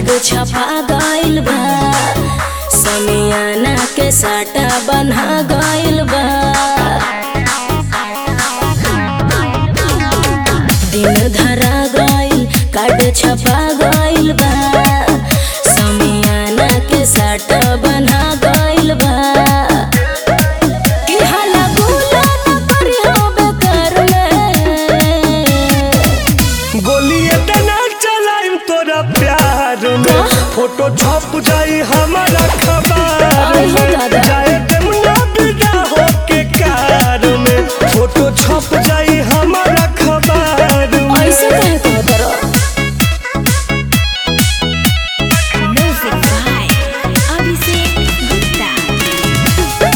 Card छपा गइल बा समियाना के साटा बन्हा गइल बा दिन धरा गइल कार्ड छपा गइल बा समियाना के साटा बन्हा गइल बा कि हला गुला न करी हो बेकार में गोली इतना चलाइम तोरा प्यार में फोटो छप जाई हमारा खबर आई हो दादा। जाए जमुना बिना हो के कार में फोटो छप जाई हमारा खबर में ऐसे कहे कहो तोरा म्यूजिक बाय अभिषेक गुप्ता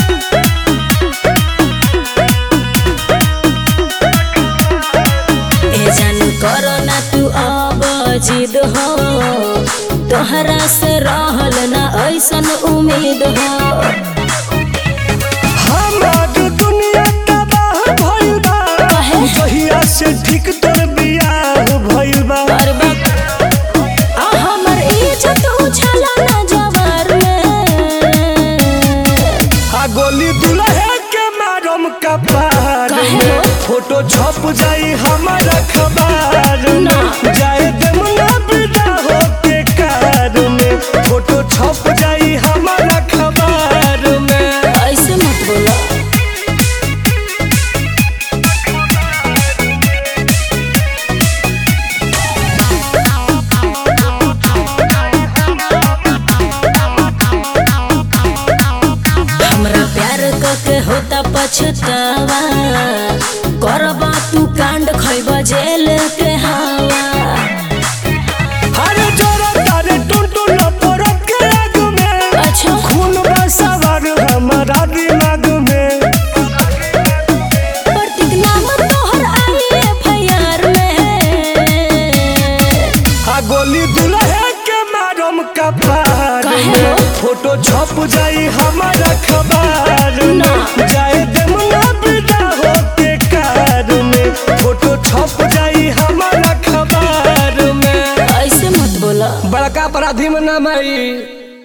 ए जानू करो ना तू अब जिद हो तोहरा से रहल ना ऐसन उम्मीद हो हमार दुनिया तबाह भइल बा काहे? जहिया से ठीक तोर बियाह भइल बा और बक आ हमर इज्जत उछला ना जवार में आ गोली दुल्हे के मारम कपार काहे में हो? फोटो छप जाई हमारा खबर ना। में जाए जमुना बिना हो के कार में फोटो छप जाई हमारा खबर में ऐसे मत बोला हमरा प्यार के होता पछतावा करबा तू कांड खैब जेल के हवा अरे जोरा तारे टुनटुन परत के आग में अच्छा खून बसवर हमारा दिमाग में प्रतिज्ञा मत तोहर आई एफआईआर में आ गोली दुल्हे के मारम कपार काहे में हो? फोटो छप जाई हमारा खबर ना। में जाए जमुना बिना हो के कार में फोटो छप जाई हमारा खबर में ऐसे मत बोला बड़का अपराधी में नाम आई